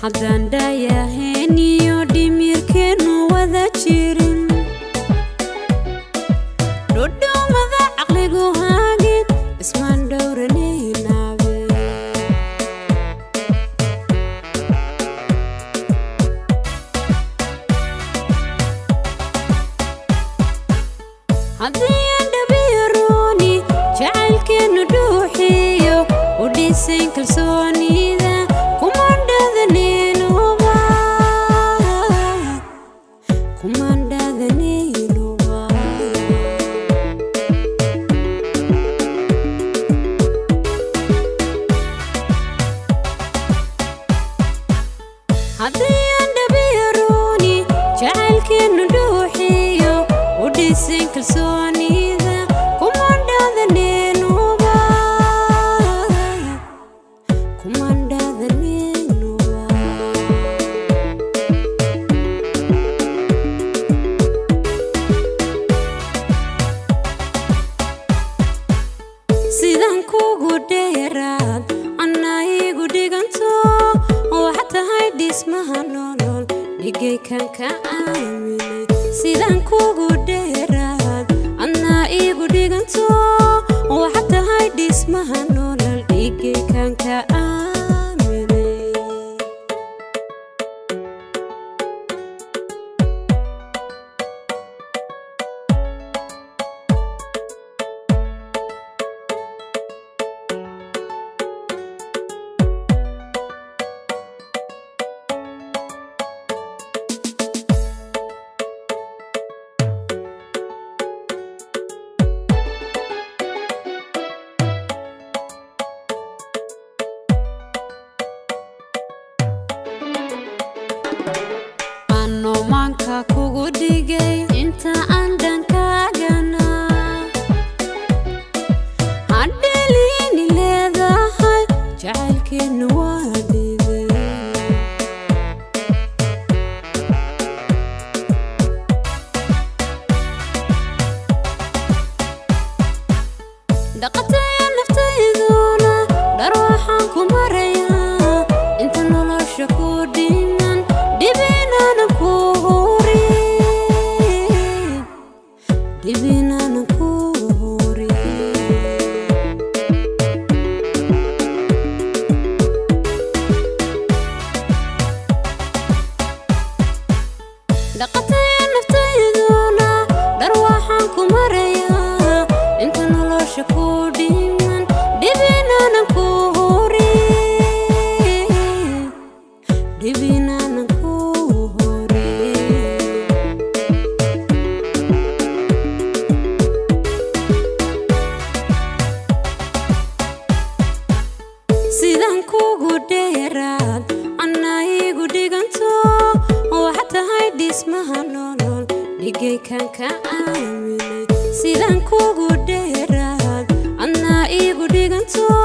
haddaan dhaayaheen iyo dhimirkeennu wada jirin dhudhuumada caqligu haagin ismaan dhowranaynabe haddii aan dhabiyarooni jacaylkeennu dhuuxiyo u dhisayn kalsoonida kumandhadaneenoba kumandhadaneenoba haddii aan dhabiyarooni jacaylkeennu dhuuxiyo u dhisayn kalsoonida kumandhadaneenoba kumandhadaneenoba sidaan kugu dheeraad anna igu dhiganto waxaa tahay dhismaha nolol dhigay kan ka aaminay sidaan kugu dheeraad anna igu dhiganto waxaa tahay dhismaha nolol dhigay kan ka aaminay ano maanka kugu dhigay inta aan dhankaagana hadheliini leedahay jacaylkeennu waa dhibay dhaqataya naftayduna dhar waxaan ku marayaa inta nolosha ku dhiman dhibinaanan ku hurin dhibinaanan ku hurin dhaqataya naftayduna dhar waxaan ku marayaa inta nolosha ku dhiman dhibinaanan ku hurin dhibinaanan ku hurin sidaan kugu dheeraad anna igu dhiganto waxaa tahay dhismaha nolol dhigay kan ka aaminay sidaan kugu dheeraad anna igu dhiganto